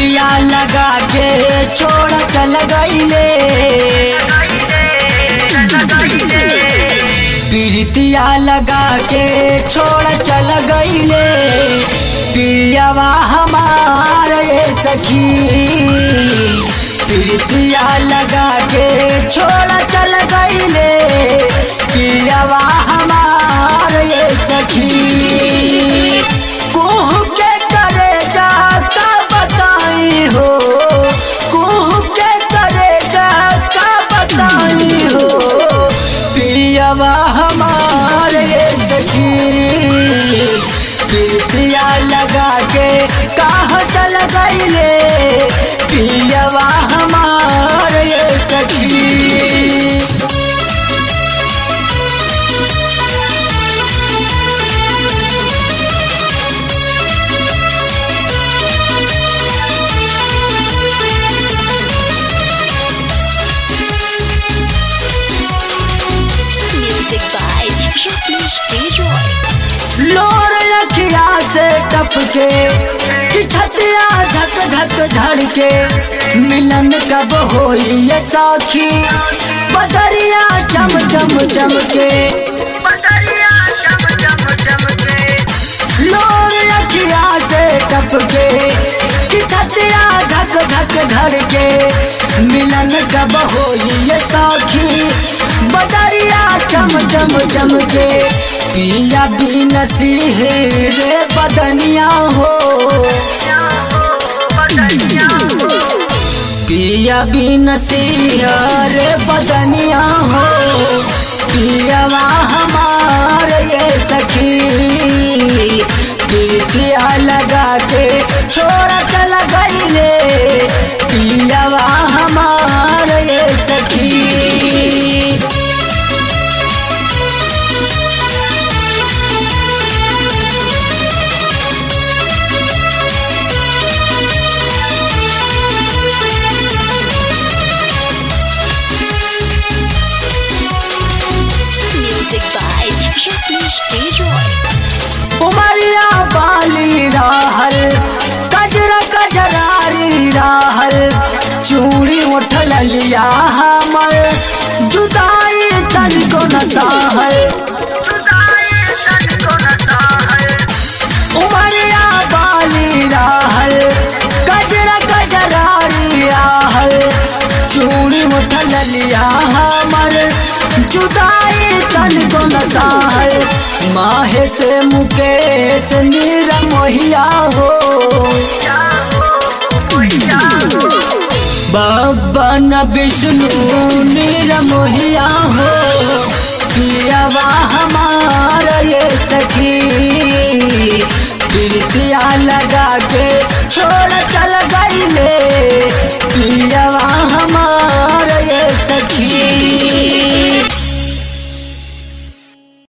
प्रीतिया लगा के छोड़ चल गईले प्रीतिया लगा के छोड़ चल गईले पियावा हमार ये सखी प्रीतिया लगा के छोड़ चल गईले पियावा हमार ये सखी कुह के करे जाता बताई हो कुह के करे जाता बताई हो पियावा हमार ये सखी प्रीतिया लगा के कहाँ चल गईले पियावा हमार ये सखी Music by Rakesh Leroy. लोर लखिया से टपके कि छतिया धक धक धड़के मिलन कब होई ये साखी बदरिया चम चम चमके लोर लखिया से टपके कि छतिया धक धक धड़के मिलन कब होई ये साखी बदरिया चम चम चमके पिया भी नसीहे रे बदनिया हो पिया भी नसीहा रे बदनिया हो पियावा हमार ये सखी प्रीतिया लगा के छोड़ चल गईले पियावा हमार ये सखी Music by Rakesh Leroy. उमरिया बाली राहल कजरा कजरारी राहल चूड़ी उठल लिया हमर जुदाई तन को नसाहल उमरिया बाली राहल कजरा कजरारी राहल चूड़ी उठल लिया हमर जुदाई तन को नसाहल माहे से मुकेश नीरा मोहिया हो बाबा न विष्णु नीरा मोहिया हो पियावा हमार ये सखी प्रीतिया लगा के छोड़ चल गईले पियावा हमार ये सखी